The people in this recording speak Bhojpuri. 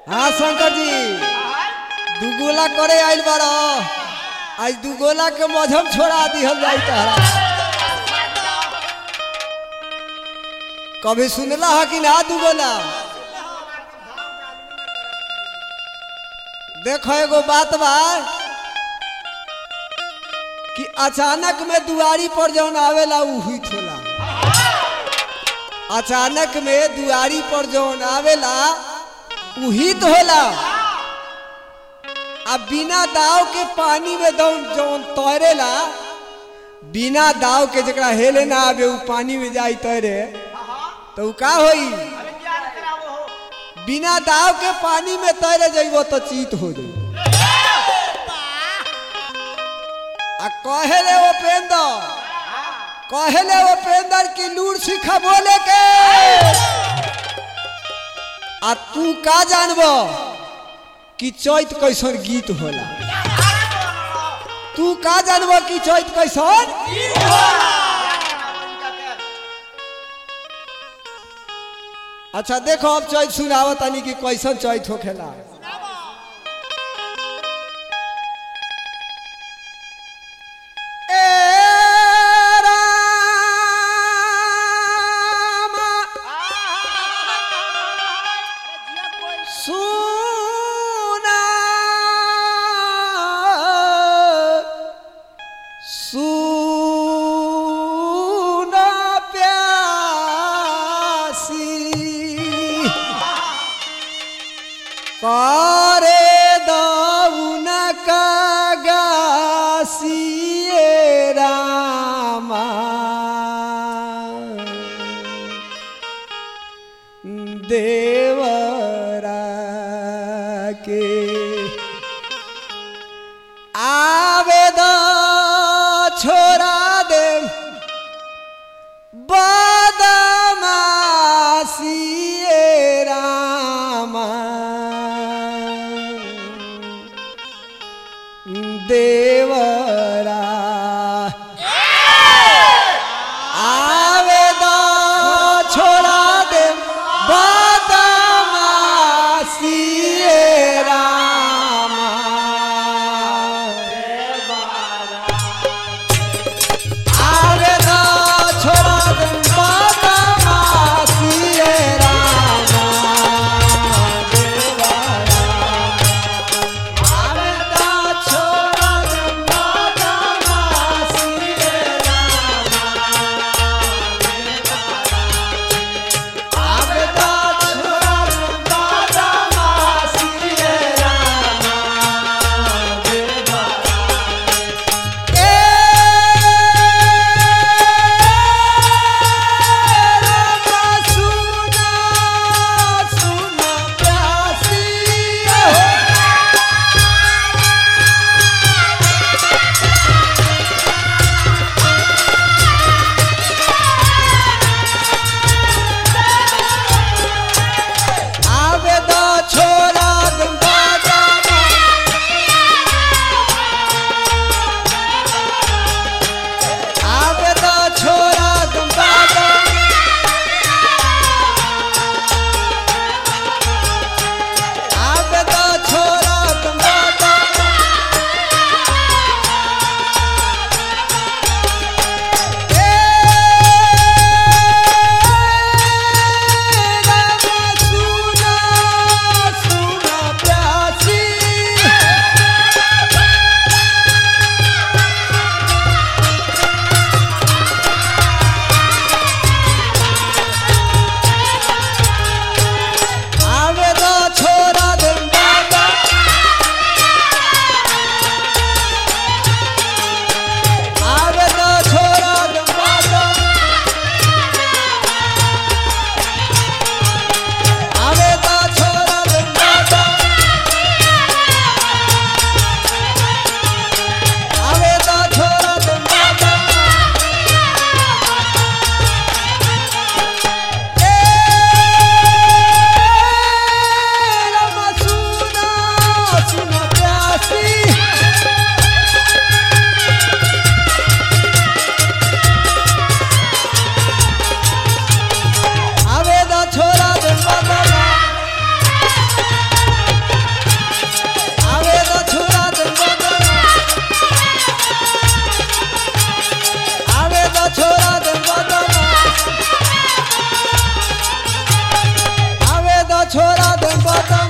हाँ शंकर जी दुगोला करे आइल बार आज दुगोला के मजहम छोड़ा दिहल जाई तहरा कभी सुनला है कि ना दुगोला देखो एगो बात बा कि अचानक में दुआरी पर जौन आवेला उ हित होला अचानक में दुआरी पर जौन आवेला उ हित होला आ बिना दाव के पानी में जौन जौन तैरेला बिना दाव के जकरा हेले ना आवे उ पानी में जाई तैरे तो उ का होई बिना दाव के पानी में तैरे जइबो तो चीत हो जाई आ कहेले उपेंद्र कहेले उपेंद्र की लूर सिखा बोले के आ तू का जानबो कि चैत कैसन गीत होला तू का जानबो कि चैत कैसन अच्छा देखो अब चैत सुनावत तनी कि कैसन चैत होखेला ए रामा सुना सुना प्यासी करे दौन कगासिए रामा देवरा के आवेद छोरा दे बदमासिए रामा देवरा आवेद छोरा दे बदमासिए रामा आवेद छोरा दे बदमासिए रामा देवरा आवेद छोरा दे बदम